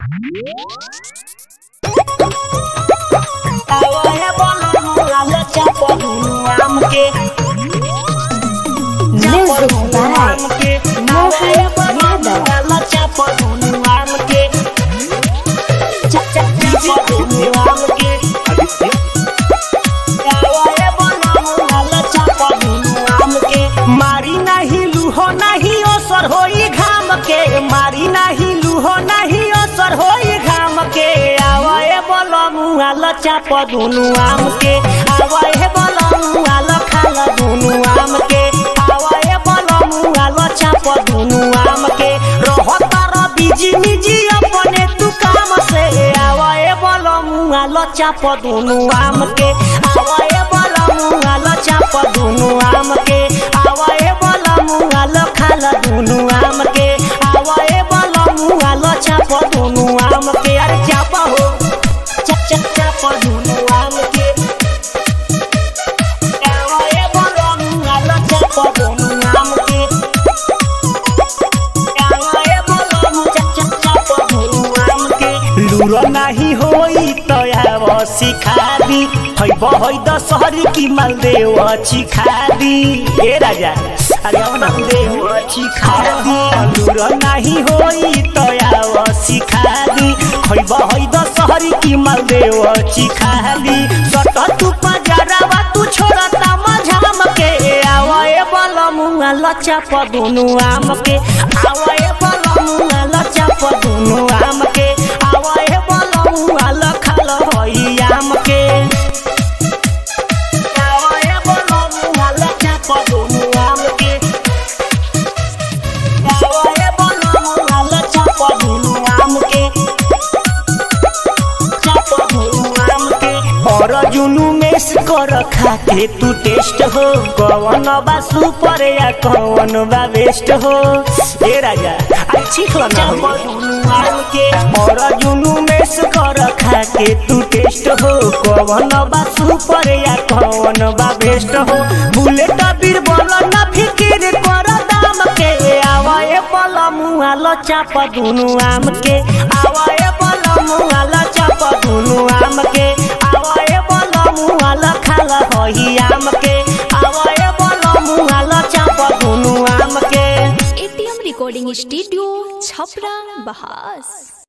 Music by Mohan Yadav. मारी नाही लूहो नहीं असर होई घाम के मारी नहीं लूहो नहीं असर होई घाम के आवे बोलो मुआ चाप दुनु आम के आवे बोलो मुआ खाल दुनु आम के आवे बोलो मुआ चाप दुनु आम के रहत र बिजी निजी अपने तू काम से आवे बोलो मुआ चाप दुनु आम के आवे बोलो मुआ चाप दुनु आम के आवे बोलो मुआ खाल दुनु आम के आवे बोलो मुआ चाप दुनु आम के अरे चाप हो चप चप चाप दुनु आम के आवे बोलो मुआ चाप दुनु आम के आवे बोलो मुआ चप चप चाप दुनु आम के लूरो नाही होई तो आव सिखादी है बहै दशहरी की मालदेव चिखादी ए राजा अरे अब मालदेव चिखादी लूरो नाही होई तो आव सिखादी है बहै दशहरी की मालदेव चिखादी सट तू पजरावा तू छोड़ता मझाम के आवे बल मुआ लचा पदुनु आम के आवे बल मुआ लचा पदुनु आम के आवे बल मुआ लखल होई आम के आवे बल मुआ लचा पदुनु आम के आवे बल मुआ लचा पदुनु आम के और जुनू में से कर खाते तू टेस्ट हो कौन बा सुपर या कौन बा बेस्ट हो ए राजा आई ठीक ना के और जुनू में से कर खाते तू टेस्ट हो कौन बा सुपर या कौन बा बेस्ट हो बुलेट बीरबल ना फिकिर कर दाम के आवाए बल मुआ चाप दुनु आम के आवाए बल मुआ चाप दुनु आम के आवाए बल मुआ खाल होई आम के आवाए बल मुआ चाप दुनु आम के एटीएम रिकॉर्डिंग स्टूडियो छपरा बहास